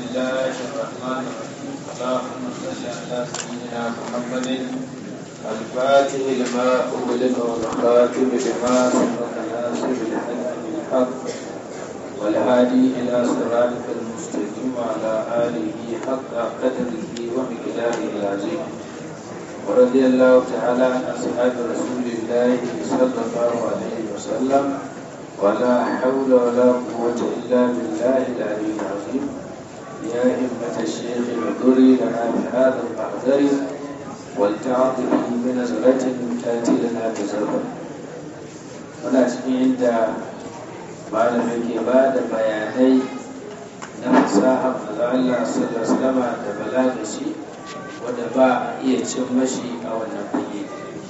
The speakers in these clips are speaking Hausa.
الله الرحمن الرحيم اللهم صل على سيدنا محمد الفاتح لما أغلق والخاتم لما سبق ناصر الحق بالحق والهادي إلى صراطك المستقيم وعلى آله حق قدره ومقداره العظيم ورضي الله تعالى عن أصحاب رسول الله صلى الله عليه وسلم ولا حول ولا قوة إلا بالله العلي العظيم يا همة الشيخ اعذري لنا بهذا المحضر ولتعطه بنزلة تأتي لنا بزرع muna cikin inda malamai ke ba da bayanai na fasaha maza Allah sallallahu alaihi da balaga shi wanda ba a iya cin mashi a wannan fage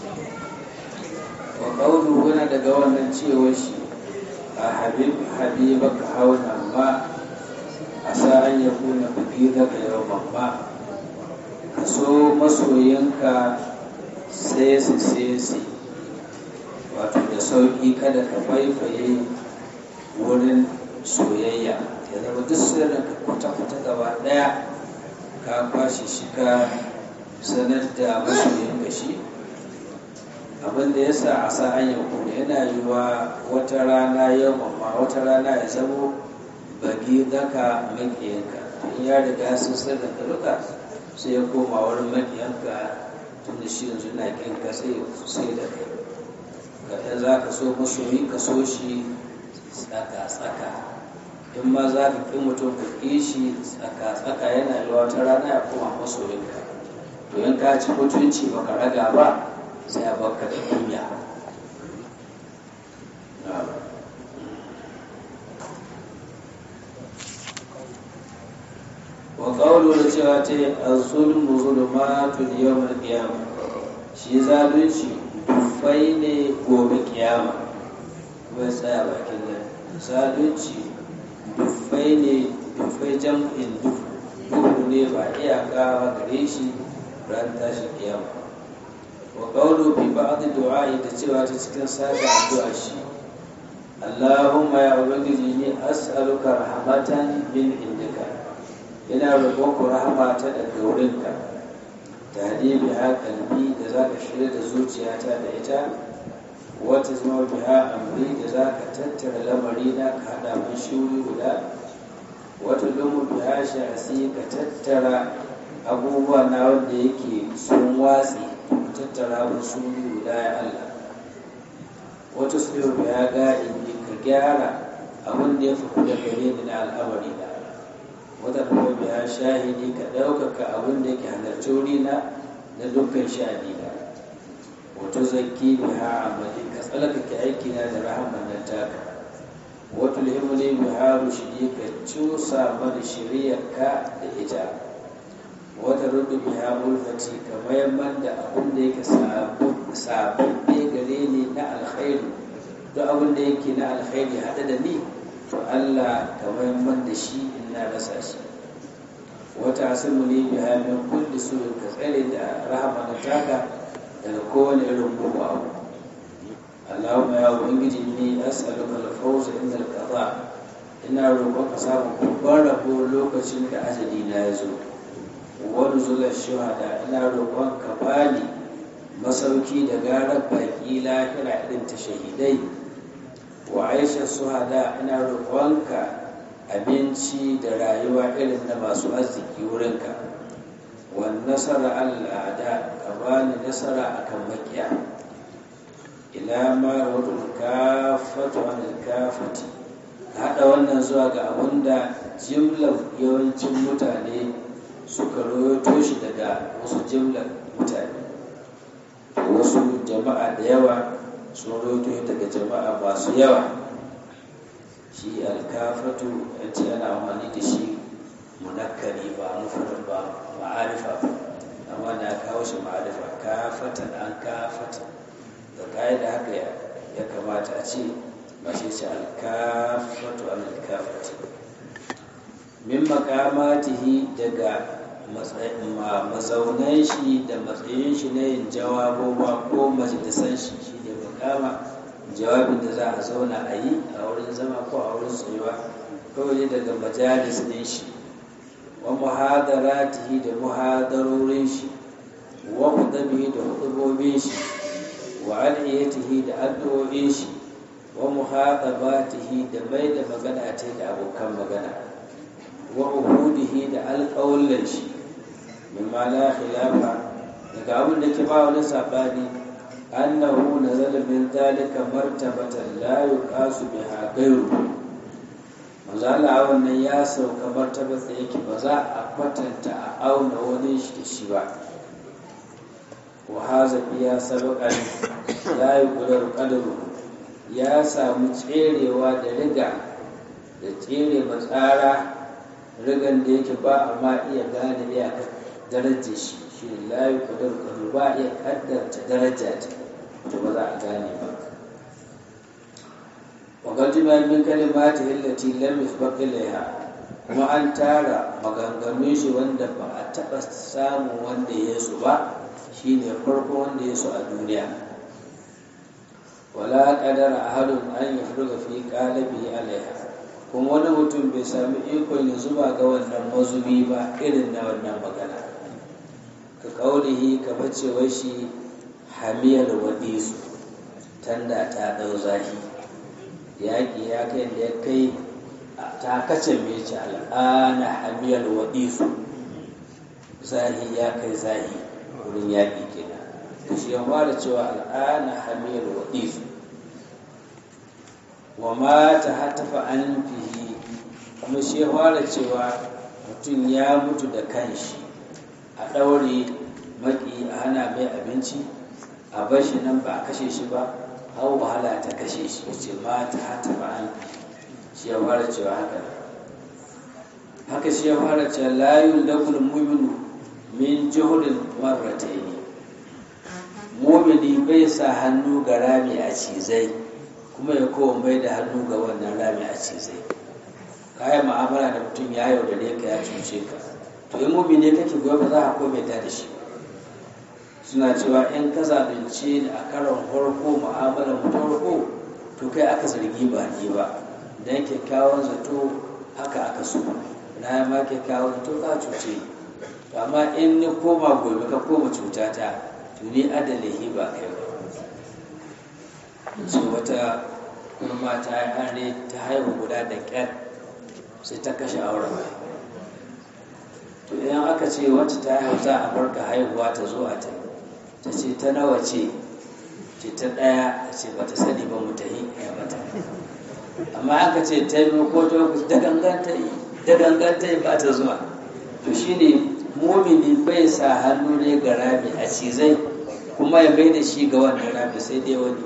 wa qawlu wani daga wannan cewar shi a habib habibaka hauna ma a sa'an ya kuna biki daga yawan ma ka so masoyinka sai su sai su wato da sauƙi kada ka faifaye wurin soyayya ya zama duk sirrin ka kwata-kwata gaba ɗaya ka kwashe shi ka sanar da masoyinka shi abinda ya sa a sa'an ya kuna yana yiwa wata rana yau amma wata rana ya zamo bagi daka maƙiyanka in ya riga sun sirrin ka duka sai ya koma wurin maƙiyanka tun da shi yanzu na ƙinka sai da kai kaɗan za ka so masoyi ka so shi tsaka-tsaka in ma za ka ƙi mutum ka ƙi shi tsaka-tsaka yana yi wata rana ya koma masoyinka to in ka ci mutunci ba ka raga ba sai a baka da kunya wa ƙaulu da cewa ta yi a zulmu zulumatun yawon kiyama shi zalunci dufai ne gobe kiyama kuma ya tsaya bakin nan zalunci dufai ne dufai jam'in duhu ne ba iyaka gare shi ran tashi kiyama wa qawlu fi ba'd du'a'i da cewa ta cikin saka addu'a shi Allahumma ya ubangiji ni as'aluka rahmatan min indika ina roƙon ku rahama ta daga wurinka tare biha kalbi da za ka shirya da zuciyata da ita wata zama biha amri da za ka tattara lamari na ka haɗa mun shuri guda wata lumu biha shasi ka tattara abubuwa na wanda yake sun watsi ka tattara mun shuri guda ya Allah wata su biha ga'ibi ka gyara abin da ya fi kuda gare ni na al'amari na wata kuma biya shahidi ka ɗaukaka abin da yake halarci wurina na dukkan shahidi na wato zaki biha amali ka tsalakake aikina da rahaman nan taka wato lihimuli biha rushidi ka cusa mana shiriyarka da ita wata rudu biha ulfati ka mayamman da abin da yake sababbe gare ni na alkhairu duk abin da yake na alkhairi haɗe da ni to Allah ka mayamman da shi in na rasa shi wata asimu ne bi hamin kulli su ka tsare da rahama na taka daga kowane irin mugu abu Allahumma ya ubangiji ni as'aluka al-fawz inda al-qada ina roƙon ka samu babban rabo lokacin da ajali na ya zo wani zular shuhada ina roƙon ka bani masauki da garar baƙi lahira irin ta shahidai wa aisha suhada ina roƙonka abinci da rayuwa irin na masu arziki wurinka wan nasara al'ada ka bani nasara akan makiya ila ma rawdul kafatu an kafati haɗa wannan zuwa ga abinda jimlar yawancin mutane suka royoto shi daga wasu jimlar mutane wasu jama'a da yawa sun roto daga jama'a masu yawa shi alkafatu yace ana amfani da shi munakkari ba mufrad ba ma'arifa amma na kawo shi ma'arifa kafatan an kafata da kai da haka ya kamata a ce ba shi ce alkafatu an alkafati min makamatihi daga mazaunan shi da matsayin shi na yin jawabowa ko majalisan shi shi ne makama jawabin da za a zauna a yi a wurin zama ko a wurin tsayuwa kawai daga majalis ɗin shi wa muhadaratihi da muhadarorin shi wa hudabihi da hudubobin shi wa aliyatihi da addu'o'in shi wa muhadabatihi da mai da magana ta da abokan magana wa uhudihi da alƙawullan shi mimma la khilafa daga abin da ke ba wani sabani annahu nazala min zalika martabatan la yuqasu biha ghayru manzo Allah wannan ya sauka martabar da yake ba za a kwatanta a auna wani shi da shi ba wa haza biya sabaqan la yuqdaru qadru ya samu tserewa da riga da tsere matsara rigan da yake ba amma iya gane iyakar darajar shi shi ne la yuqdaru qadru ba iya kaddarta daraja ta to ba za a gane ba وقد من كلماته التي لم يسبق إليها kuma an tara maganganun shi wanda ba a taɓa samun wanda ya su ba shi ne farko wanda ya su a duniya wala ƙadar a harin an yi furga fi ƙalabi alaiha kuma wani mutum bai sami ikon ya zuba ga wannan mazubi ba irin na wannan magana ka ƙaunihi ka bacewa shi hamiyar waɗisu tanda ta ɗau zahi yaƙi ya kai da ya kai ta kace mece al'ana hamiyar waɗisu zahi ya kai zahi wurin yaƙi kenan da shi ya fara cewa al'ana hamiyar waɗisu wa ma ta hatafa an fihi kuma shi ya fara cewa mutum ya mutu da kanshi a ɗaure maƙi a hana mai abinci a bashi nan ba a kashe shi ba hau wahala ta kashe shi ya ce ma ta hata ba an shi ya fara cewa haka haka shi ya fara cewa layun lagul muminu min juhudin marratai ne mumini bai sa hannu ga rami a cizai kuma ya kowa mai da hannu ga wannan rami a cizai kayan ma'amala da mutum ya yaudare ka ya cuce ka to in mumini kake gobe ba za a kome ta da shi suna cewa in ka zalunce ni a karon farko mu'amalar mu ta farko to kai aka zargi ba ni ba dan kyakkyawan zato haka aka so na ma kyakkyawan zato ka cuce ni amma in ni koma gobe ka koma cutata to ni adalihi ba kai ba so wata kurma ta yi are ta haihu guda da ƙyar sai ta kashe auren to idan aka ce wacce ta haihu za a barka haihuwa ta zo a ta ta ce ta nawa ce ce ta ɗaya ta ce ba ta sani ba mu ta yi ya mata amma aka ce ta yi ko ta da ganganta yi da ganganta yi ba ta zuwa to shine mumini bai sa hannu ne ga rami a cizai kuma ya bai da shi ga wannan rami sai dai wani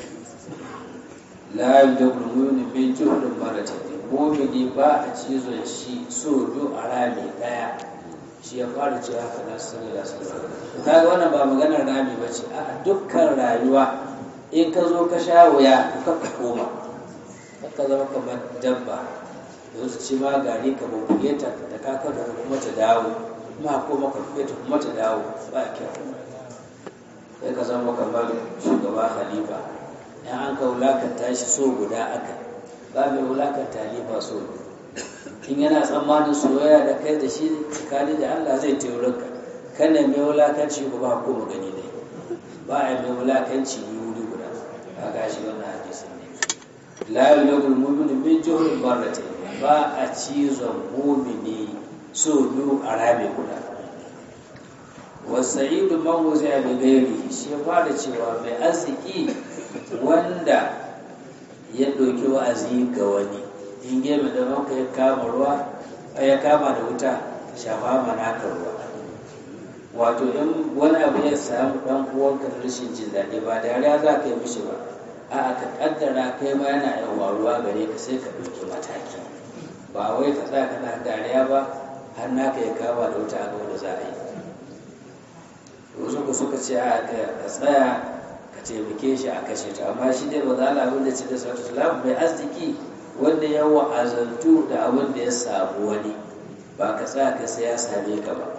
la yudabul mu'minu min juhdin maratayn mumini ba a cizon shi so biyu a rami daya shi ya fara cewa haka na sallallahu alaihi wasallam kaga wannan ba maganar rami ba ce a dukkan rayuwa in ka zo ka sha wuya ka ka koma ka zama kamar dabba yanzu ci ma gari ka bubbuge ta da ka kada kuma ta dawo kuma koma ka buge ta kuma ta dawo ba kyau sai ka zama kamar shugaba halifa in an ka wulakanta shi so guda aka ba mai wulakanta halifa so in yana tsammanin soyayya da kai da shi tsakani da Allah zai taurin ka kana mai wulakanci ko ba ko magani ne ba a mai wulakanci ni wuri guda ka gashi wannan hadisi ne la yulagul mu'minu min juhrin barratayn ba a cizon mu'mini so biyu a rame guda wasa'idu man wuzi'a bi ghairi shi ya fara cewa mai arziki wanda ya ɗauki wa'azi ga wani in gebe da maka ya kama ruwa ya kama da wuta shafa mana ka ruwa wato in wani abu ya samu dan uwanka da rashin jin daɗi ba dariya za ka yi mishi ba a ka kaddara kai ma yana yin ruwa gare ka sai ka ɗauki mataki ba wai ka tsaya kana dariya ba har naka ya kama da wuta a ga wanda za a yi wasu ku suka ce a ka tsaya ka taimake shi a kashe ta amma shi dai ba za a abin da ce da sautu mai arziki wanda ya wa'azantu da abin da ya samu wani ba ka tsaya ka sai ya same ka ba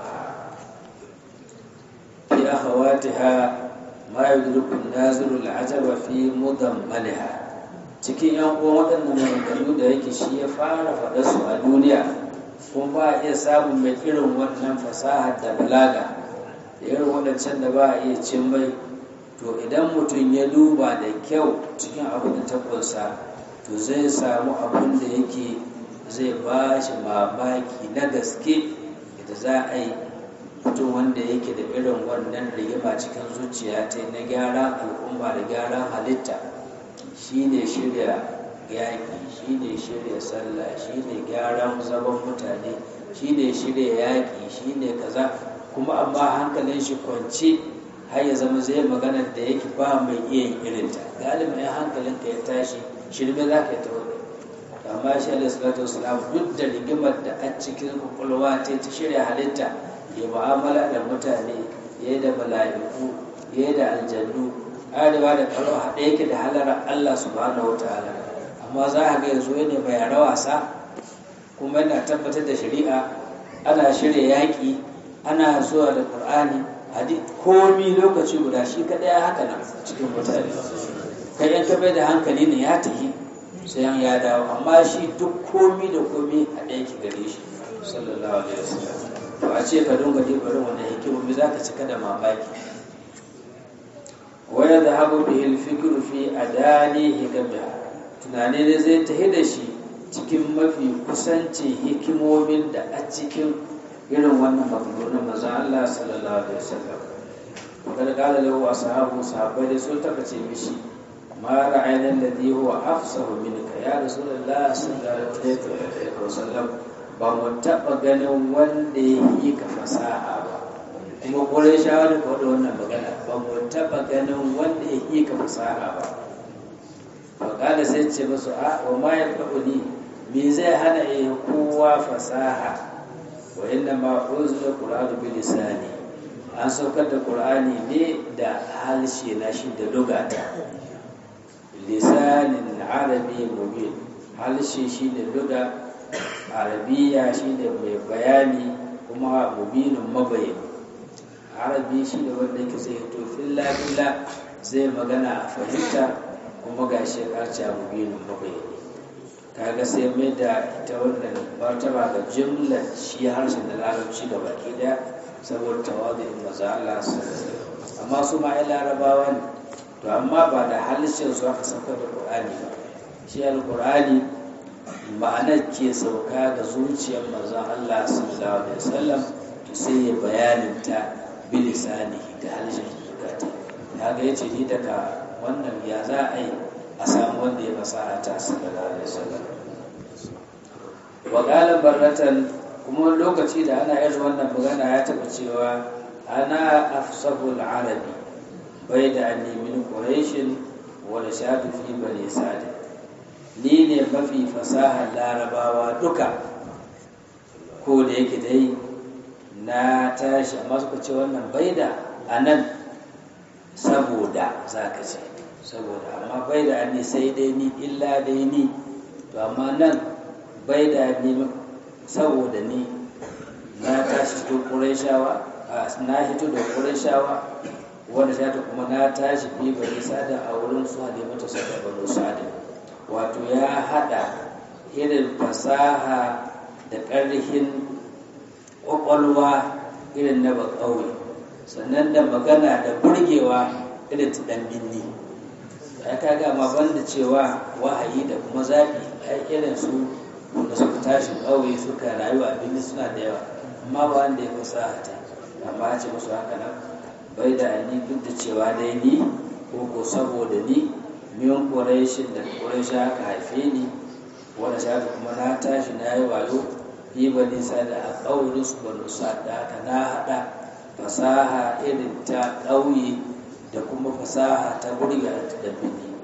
fi akhawatiha ma yudriku naziru al'ajaba fi mudammaliha cikin yan uwan waɗannan maganganu da yake shi ya fara faɗa su a duniya kuma ba a iya samun mai irin wannan fasaha da balaga da irin waɗancan da ba a iya cin mai to idan mutum ya duba da kyau cikin abin da ta kunsa to zai samu abin da yake zai ba shi mamaki na gaske da za a yi mutum wanda yake da irin wannan rigima cikin zuciya ta na gyaran al'umma da gyaran halitta shi ne shirya yaƙi shi ne shirya sallah shi ne gyaran zaman mutane shi ne shirya yaƙi shi ne kaza kuma amma hankalin shi kwance har ya zama zai magana da yake ba mai iya yin irinta galibin ya hankalin ka ya tashi shirme za ka yi ta wani amma shi alaihi salatu wasalam duk da rigimar da a cikin kwakwalwa ta ta shirya halitta ya mu'amala da mutane ya yi da mala'iku ya yi da aljannu arewa da karo haɗe yake da halarar Allah subhanahu wa ta'ala amma za a ga yanzu ne mai yara wasa kuma yana tabbatar da shari'a ana shirya yaƙi ana zuwa da ƙur'ani hadi komi lokaci guda shi kaɗai ya haka nan cikin mutane kai yan tabbai da hankali ne ya tafi sai an ya dawo amma shi duk komi da komi a ɗaya ki gare shi sallallahu alaihi wasallam to a ce ka dunga dibarin wannan hikimomi za ka cika da mamaki waya da habu bihil fikru fi adani hikamiha tunani ne zai tahi da shi cikin mafi kusancin hikimomin da a cikin irin wannan maganganun manzon Allah sallallahu alaihi wasallam kada kala lahu ashabu sahabbai da sun taka ce mishi ma ra'ayna alladhi huwa afsahu minka ya rasulullah sallallahu alaihi wasallam ba mu taba ganin wanda ya yi ka fasaha ba kuma kore shawara ka wadda wannan magana ba mu taba ganin wanda ya yi ka fasaha ba fa kada sai ce musu a wa ma ya ni me zai hana yi kowa fasaha wa inna ma unzila qur'anu bi lisani an saukar da qur'ani ne da halshe na shi da lugata lisanin arabi mubin halshe shi da luga arabiya shi da mai bayani kuma mubinin mabayin arabi shi da wanda yake zai to filla filla zai magana a fahimta kuma ga shi karca mubinin mabayin kaga sai mai da ita wannan martaba ga jimlar shi harshen da larabci ga baki daya saboda tawadin maza Allah amma su ma ai larabawa ne to amma ba da halishin su aka sauka da qur'ani ba shi alqur'ani ma'anar ke sauka ga zuciyar manzon Allah sallallahu alaihi wasallam to sai ya bayanin ta bilisani da halishin zukata kaga yace ni daga wannan ya za a yi a samu wanda ya fasaha ta sallallahu alaihi wasallam wa qala barratan kuma lokaci da ana yin wannan magana ya taba cewa ana afsahul arabi bai da anni min quraishin wa shadu fi bani sa'd ni ne mafi fasahar larabawa duka ko da yake dai na tashi amma suka ce wannan bai da anan saboda zaka ce saboda amma bai da ni sai dai ni illa dai ni to amma nan bai da ni saboda ni na tashi cikin ƙurashawa na hito da ƙurashawa wanda ta kuma na tashi fi bari sada a wurin su halimatu sada bano sada wato ya haɗa irin fasaha da ƙarfin ƙwaƙwalwa irin na bakauye sannan da magana da burgewa irin ta ɗan binni ya kaga ma banda cewa wahayi da kuma zaɓi ai irin su da suka tashi ƙauye suka rayu a birni suna da yawa amma ba wanda ya fasaha ta amma ya ce musu haka nan bai da ni duk da cewa dai ni ko ko saboda ni min ƙuraishin da ƙuraishi haka haife ni wanda shafi kuma na tashi na yi wayo yi ba nisa da a ƙaurin su banu da haka na haɗa fasaha irin ta ƙauye da kuma fasaha ta burga da birni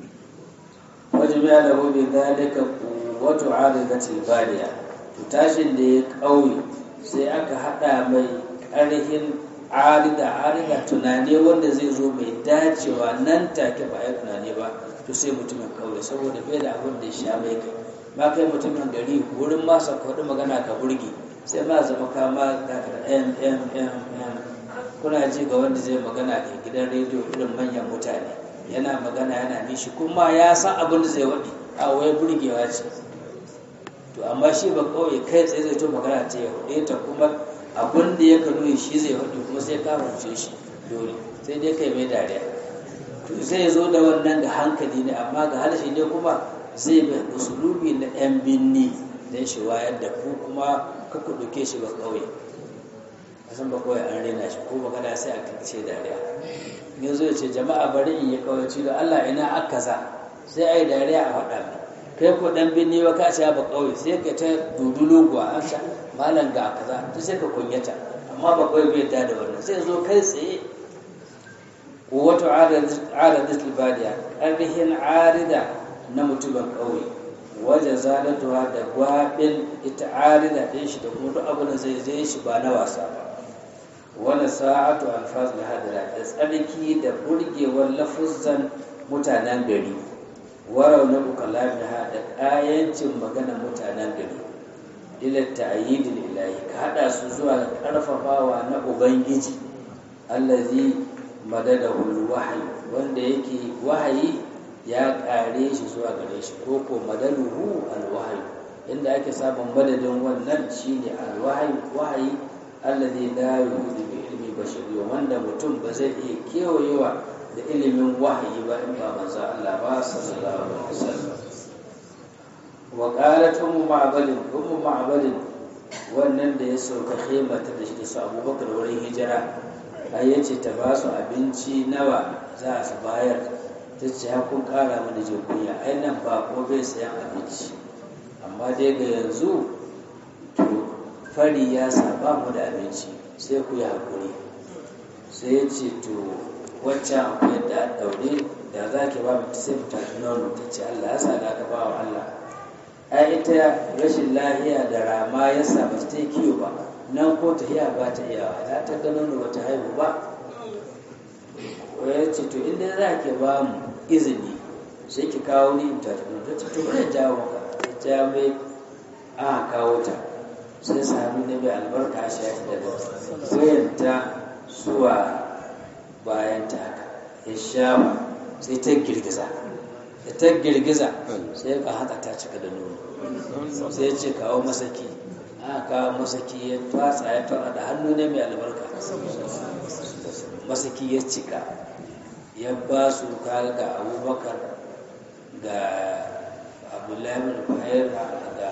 wajen ya da hobi zalika wato aridatil badiya to tashin da ya ƙauye sai aka haɗa mai ƙarhin arida arida tunani wanda zai zo mai dacewa nan take ba ya tunani ba to sai mutumin ƙauye saboda bai da abin da ya sha mai kai ma kai mutumin gari wurin masa kwaɗi magana ka burge sai ma zama kama da m m m m kuna ji ga wanda zai magana da gidan rediyo irin manyan mutane yana magana yana nishi kuma ya san abin da zai waɗi a wai burgewa ce to amma shi ba kawai kai tsaye zai to magana ta ya hude ta kuma abin da ya kano shi zai hudu kuma sai ka rufe shi dole sai dai kai mai dariya to zai zo da wannan da hankali ne amma ga harshe ne kuma zai bi usulubi na yan binni don shi wayar da ku kuma ka ku ɗauke shi ba kawai kasan ba kawai an rena shi ko magana sai a kace dariya yanzu ya ce jama'a bari in yi kawai da Allah ina aka za sai a yi dariya a faɗa mai kai ko dan binni wa ka sha ba kawai sai ka ta dudulu gwa an sha malam ga kaza to sai ka kunyata amma ba kawai bai da wannan sai zo kai tsaye wato aradat albadiya ƙarfihin arida na mutumin ƙauye waje zalatuwa da gwabin ita arida ɗin shi da kuma duk abin da zai zai shi ba na wasa ba wani sa'atu alfaz na hadira da tsarki da burgewar lafuzan mutanen gari warau na bukalam na da ƙayancin magana mutanen gari ila ta'yidil ilahi ka hada su zuwa ga karfafawa na ubangiji allazi madadahu wahyi wanda yake wahayi ya kare shi zuwa gare shi ko ko madaluhu alwahyi inda ake samun madadin wannan shine alwahyi wahayi allazi la yuhidu bi ilmi bashari wanda mutum ba zai iya kewayewa da ilimin wahayi ba in ba manzo Allah ba sallallahu alaihi wasallam wa qalat ummu ma'balin ummu ma'balin wannan da ya sauka khimata da shi da su Abubakar wurin hijira ai yace ta ba su abinci nawa za su bayar ta ce ha kun kara mana jin kunya ai nan ba ko bai sayan abinci amma dai ga yanzu to fari ya saba mu da abinci sai ku yi hakuri sai ya ce to waccan akwai yadda a daure da za ki ba mu sai mu tafi nono ta ce Allah ya sa da ka ba wa Allah ai ita rashin lahiya da rama ya sa ba ta yi kiwo ba nan ko ta hiya ba ta iyawa ta ta ga nono ba ta haihu ba ya ce to inda za ki ba mu izini sai ki kawo ni in tafi nono ta ce to bari jawo maka ta ja mai a kawo ta sai sami na mai albarka shi ya daga wayanta zuwa bayan ta haka ya shafa sai ta girgiza da ta girgiza sai ka haka ta cika da nono sai ce kawo masaki aka kawo masaki ya fatsa ya fara da hannu ne mai albarka masaki ya cika ya ba su kaga ga abubakar ga abdullahi bin buhair ga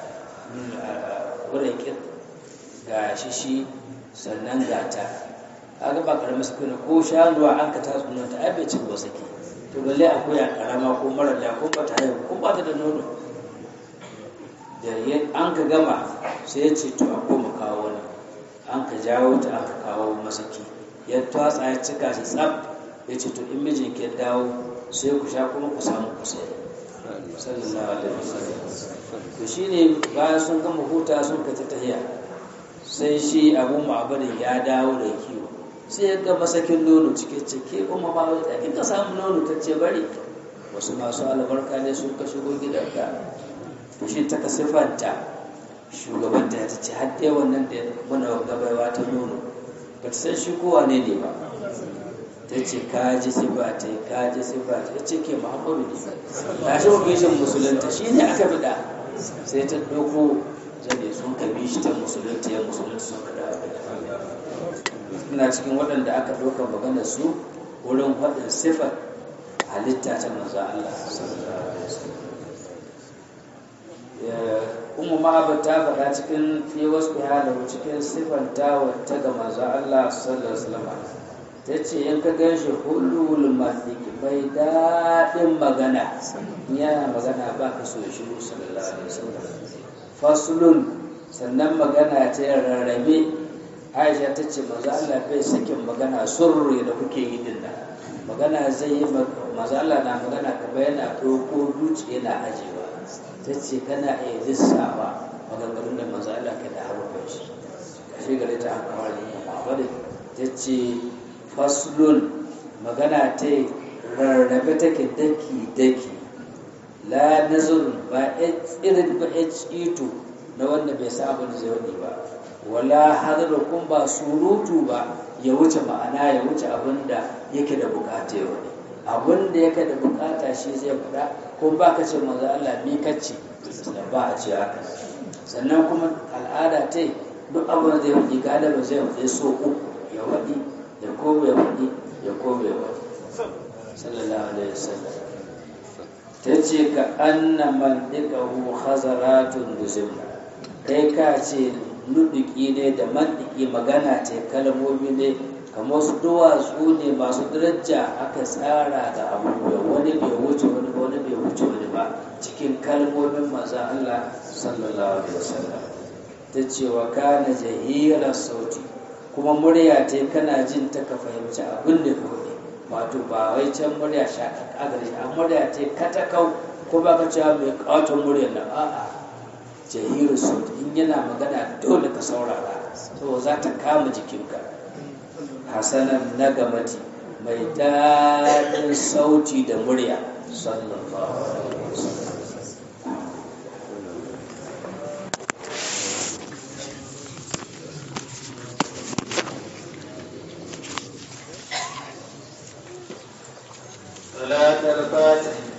ƙuraƙin ga shishi sannan gata kaga ba karamin sukuna ko shanuwa an ka tatsu nan ta aibe cin wasaki to balle akwai a karama ko mara da ko ba ta haihu ko ba ta da nono da an ka gama sai ya ce to a koma kawo wani an ka jawo ta aka kawo masaki ya tatsa ya cika shi tsaf ya ce to in mijin ke dawo sai ku sha kuma ku samu ku sai sallallahu alaihi wasallam to shine bayan sun gama huta sun ka ta tahiya sai shi abu ma'abarin ya dawo da kiwo sai ya ga masakin nono cike cike kuma ba wai tsakin ka samu nono ta ce bari wasu masu albarka ne sun ka shigo gidanka to shi ta ka siffanta shugabanta ya ce har dai wannan da muna gabaiwa ta nono ba ta san shi kowa ne ne ba ta ce ka ji siffa ta yi ka ji siffa ta ce ke muhammadu ne ta shi ofishin musulunta shi ne aka fida sai ta ɗauko zane sun ka bi shi ta musulunta ya musulunta sun ka dawo ina cikin waɗanda aka ɗauka magana su wurin faɗin siffar halitta ta manzo Allah sallallahu alaihi wasallam ummu ma'abar ta faɗa cikin fi wasu halahu cikin siffanta wata ga manzo Allah sallallahu alaihi wasallam ta ce in ka gan shi hulul mafiki bai daɗin magana yana magana ba ka so shiru sallallahu alaihi wasallam fasulun sannan magana ta rarrabe aisha ta ce maza Allah bai sakin magana surri da kuke yi din nan magana zai yi maza Allah na magana kamar yana ɗauko duci yana ajewa ta ce kana iya lissawa maganganun da maza Allah ka da harkar shi kashe gare ta hankawar wadda ta ce faslun magana ta rarrabe take daki-daki la nazarun ba irin ba ito na wanda bai sa abin da zai wani ba wala hadarar kun ba surutu ba ya wuce ma'ana ya wuce abin da yake da bukata ya wani abin da yake da bukata shi zai faɗa kun ba ka ce maza Allah mi kacce ba a ce haka sannan kuma al'ada ta duk abin da zai faɗi galiba zai faɗi so uku ya faɗi ya kome ya faɗi ya kome ya faɗi sallallahu alaihi wasallam ta ce ka anna man ɗiƙahu hazaratun duzimna kai ka ce nuɗuki ne da mandiki magana ce kalmomi ne kamar su duwatsu ne masu daraja aka tsara ga abubuwa wani bai wuce wani ba wani bai wuce wani ba cikin kalmomin maza Allah sallallahu alaihi wasallam ta ce wa kana jahira sauti kuma murya ta kana jin ta ka fahimci abin da ka faɗi wato ba wai can murya shaƙaƙa gare shi a murya ta katakau ko ba ka cewa mai ƙaton murya na a'a jahiru sauti in yana magana dole ka saurara to za ta kama jikinka hasanan na gamati mai daɗin sauti da murya sallallahu alaihi wasallam صلاة الفاتح